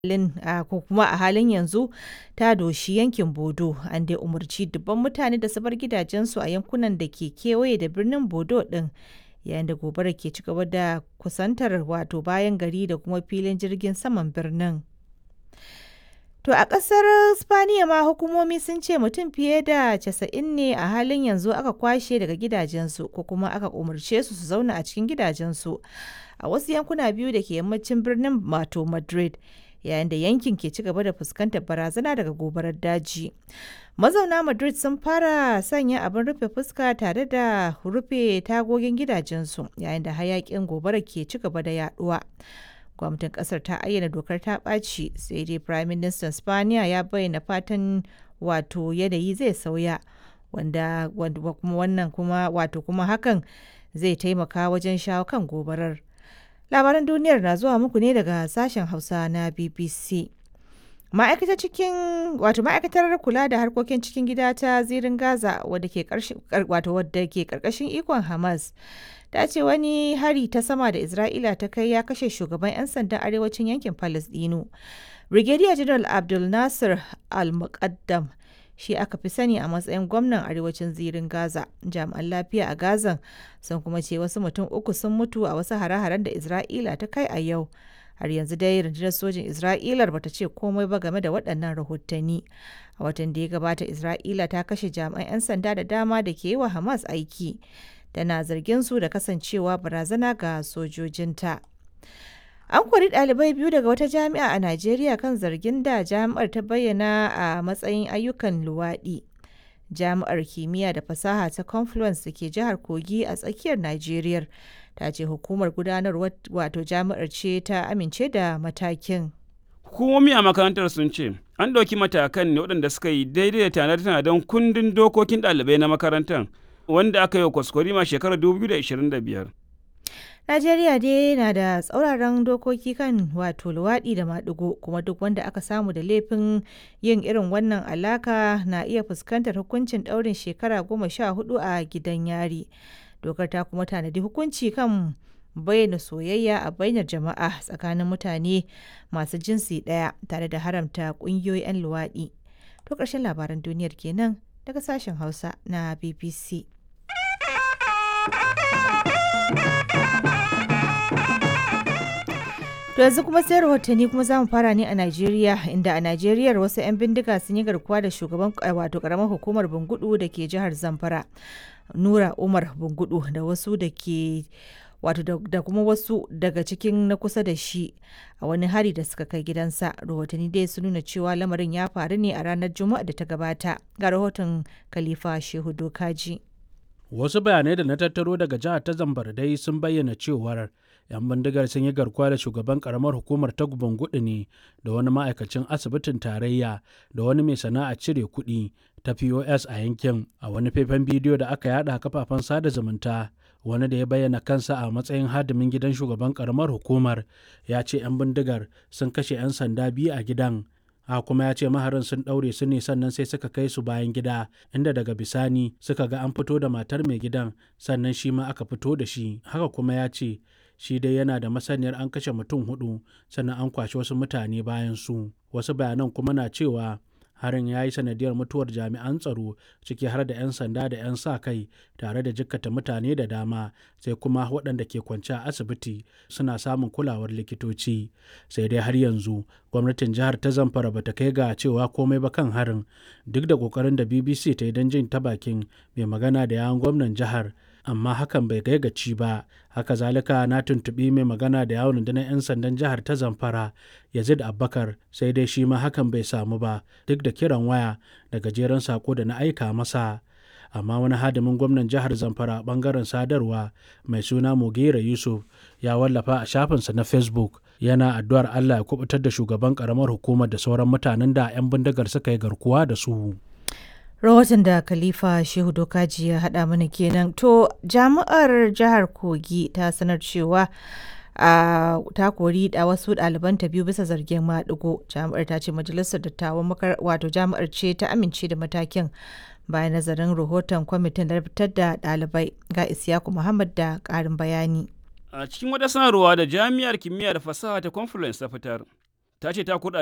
ko kuma a halin yanzu ta doshi yankin Bodo, an dai umarci dubban mutane da su bar gidajensu a yankunan da ke kewaye da birnin Bodo ɗin, yayin da gobarar ke ci gaba da kusantar wato bayan gari da kuma filin jirgin saman birnin. To a ƙasar Spaniya ma hukumomi sun ce mutum fiye da 90 ne a halin yanzu aka kwashe daga gidajensu ko kuma aka umarce su su zauna a cikin gidajensu a wasu yankuna biyu da ke yammacin birnin wato Madrid. yayin da yankin ke ci gaba da fuskantar barazana daga gobarar daji. Mazauna Madrid sun fara sanya abin rufe fuska tare da rufe tagogin gidajensu yayin da hayakin gobarar ke ci gaba da yaduwa. Gwamnatin kasar ta ayyana dokar ta ɓaci sai dai Prime Minister Spaniya ya bayyana fatan wato yanayi zai sauya wanda kuma wannan kuma wato kuma hakan zai taimaka wajen shawo kan gobarar. labaran duniyar na zuwa muku ne daga sashen hausa na bbc ma'aikatar cikin wato ma'aikatar kula da harkokin cikin gida ta zirin gaza wadda ke wato wadda ke karkashin ikon hamas ta ce wani hari ta sama da isra'ila ta kai ya kashe shugaban 'yan sandan arewacin yankin palestino brigadier general abdul nasir al-muqaddam shi aka fi sani a matsayin gwamnan arewacin zirin gaza jami'an lafiya a gazan sun kuma ce wasu mutum uku sun mutu a wasu hare-haren da isra'ila ta kai a yau har yanzu dai rundunar sojin isra'ilar bata ce komai ba game da waɗannan rahotanni a watan da ya gabata isra'ila ta kashe jami'an 'yan sanda da dama da ke yi wa hamas aiki tana zargin su da kasancewa barazana ga sojojinta An kori ɗalibai biyu daga wata jami'a a Najeriya kan zargin da jami'ar ta bayyana a matsayin ayyukan luwaɗi. Jami'ar kimiyya da fasaha ta Confluence da ke jihar Kogi a tsakiyar Najeriya ta ce hukumar gudanarwar wato jami'ar ce ta amince da matakin. Hukumomi a makarantar sun ce an ɗauki matakan ne waɗanda suka yi daidai da tanade-tanaden kundin dokokin ɗalibai na makarantar wanda aka yi wa kwaskwarima shekarar 2025. Najeriya dai na da tsauraran dokoki kan wato luwaɗi da maɗigo kuma duk wanda aka samu da laifin yin irin wannan alaka na iya fuskantar hukuncin ɗaurin shekara goma sha hudu a gidan yari. Dokar ta kuma tanadi hukunci kan bayyana soyayya a bainar jama'a tsakanin mutane masu jinsi ɗaya tare da haramta ƙungiyoyi 'yan luwaɗi. To ƙarshen labaran duniyar kenan daga sashen Hausa na BBC. To yanzu kuma sai rahotanni kuma za mu fara ne a Najeriya inda a Najeriya wasu 'yan bindiga sun yi garkuwa da shugaban wato karamar hukumar Bungudu da ke jihar Zamfara. Nura Umar Bungudu da wasu da ke wato da kuma wasu daga cikin na kusa da shi a wani hari da suka kai gidansa rahotanni dai sun nuna cewa lamarin ya faru ne a ranar juma'a da ta gabata ga rahoton khalifa shehu dokaji wasu bayanai da na tattaro daga jihar ta zambar dai sun bayyana cewar 'yan bindigar sun yi garkuwa da shugaban karamar hukumar ta gudu ne da wani ma'aikacin asibitin tarayya da wani mai sana'a cire kuɗi ta pos a yankin a wani faifan bidiyo da aka yada kafafen sada zumunta wani da ya bayyana kansa a matsayin hadimin gidan shugaban karamar hukumar ya ce 'yan bindigar sun kashe 'yan sanda biyu a gidan a kuma ya ce maharin sun ɗaure su ne sannan sai suka kai su bayan gida inda daga bisani suka ga an fito da matar mai gidan sannan shi ma aka fito da shi haka kuma ya ce shi dai yana da masaniyar an kashe mutum hudu sannan an kwashe wasu mutane bayan su wasu bayanan kuma na cewa harin ya yi sanadiyar mutuwar jami'an tsaro ciki har da 'yan sanda da 'yan sa kai tare da jikkata mutane da dama sai kuma waɗanda ke kwance a asibiti suna samun kulawar likitoci sai dai har yanzu gwamnatin jihar ta zamfara ba ta kai ga cewa komai ba kan harin duk da ƙoƙarin da bbc ta yi don jin ta bakin mai magana da yawon gwamnan jihar amma hakan bai kai gaci ba haka zalika na tuntuɓi mai magana da yawon rundunar 'yan sandan jihar ta zamfara yazid abbakar sai dai shi ma hakan bai samu ba duk da kiran waya da gajeren sako da na aika masa amma wani hadimin gwamnan jihar zamfara bangaren sadarwa mai suna mugera yusuf ya wallafa a shafinsa na facebook yana addu'ar allah ya kubutar da shugaban karamar hukumar da sauran mutanen da 'yan bindigar suka yi garkuwa da su rahoton da khalifa shehu dokaji ya haɗa mana kenan to jami'ar jihar kogi ta sanar cewa a ta kori da wasu ɗalibanta biyu bisa zargin maɗigo jami'ar ta ce majalisar dattawan wato jami'ar ce ta amince da matakin bayan nazarin rahoton kwamitin da fitar da ɗalibai ga isyaku muhammad da ƙarin bayani a cikin wata sanarwa da jami'ar kimiyya da fasaha ta conference ta fitar ta ce ta kurɗa